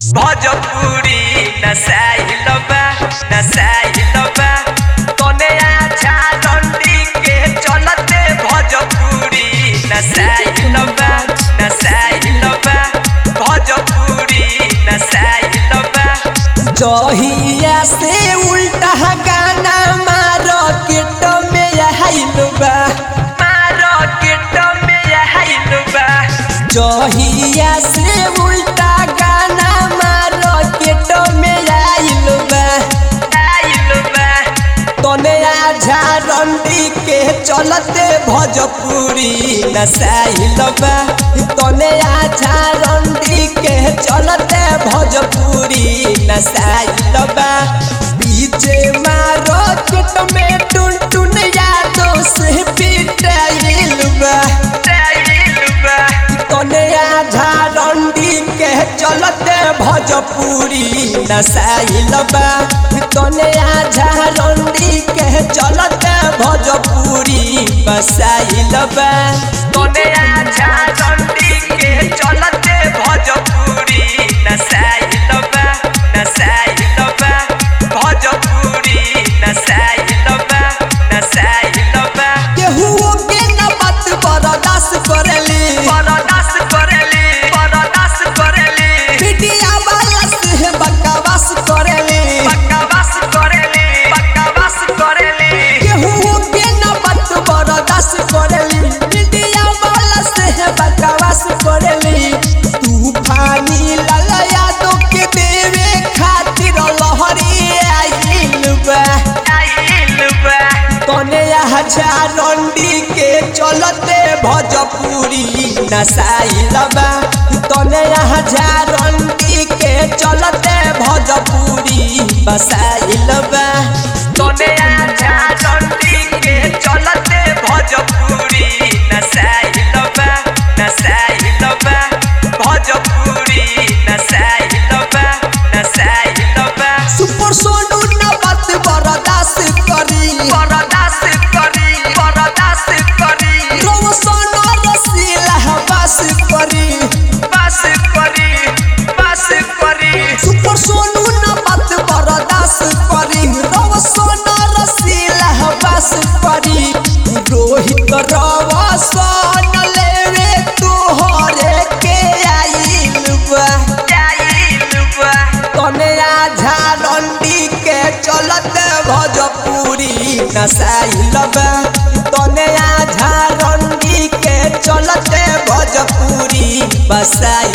भोजपुरी नसाइल बा नसाइल बा तने आछा डंडी के चलते भोजपुरी नसाइल बा नसाइल बा भोजपुरी नसाइल बा जहिया से उल्टा गाना मार्केट में आइल बा मार्केट में आइल बा जहिया से उल्टा गाना मार्केट में आइल बा आइल बा तने आझा रंडी के चलते भोजपुरी नसाइल बा तने आझा रंडी के चलते भोजपुरी नसाइल बा बीचे मार्केट में टुन टुन यादों से पिटाइल बा आइल बा तने आझा रंडी के चलते भोजपुरी नसाइल बा तने आझा रंडी के चलते भोजपुरी बसाइल बा तने आछा डंडी के चलते भोजपुरी नसाइल बा नसाइल बा भोजपुरी नसाइल बा नसाइल बा केहू के न बात बर्दाश्त करेली बरदास करेली बरदास करेली मीडिया वाला से बकवास करेली बकवास करेली बकवास करेली केहू के न बात बर्दाश्त करेली मीडिया वाला से बकवास करेली तूफानी लाला यादव के देवे खातिर लहरी आइल बा आइल बा तने हजार रंडी के चलते भोजपुरी नसाइल बा तने हजार रंडी के चलते भोजपुरी बसाइल बा तने आछा डंडी के चलते भोजपुरी नसाइल बा नसाइल बा भोजपुरी नसाइल बा नसाइल बा सुपर सोनू न बात बर्दाश्त करी बरदास करी बरदास करी रोशन रसीला बस करी बस करी बस करी सुपर सोनू न बात बर्दाश्त करी रोशन रसीला बस करी रोहित रवसन लेवे तोहरे के आइल बा आइल बा तने आझा रंडी के चलते भोजपुरी नसाइल बा तने आझा रंडी के चलते भोजपुरी बसाइल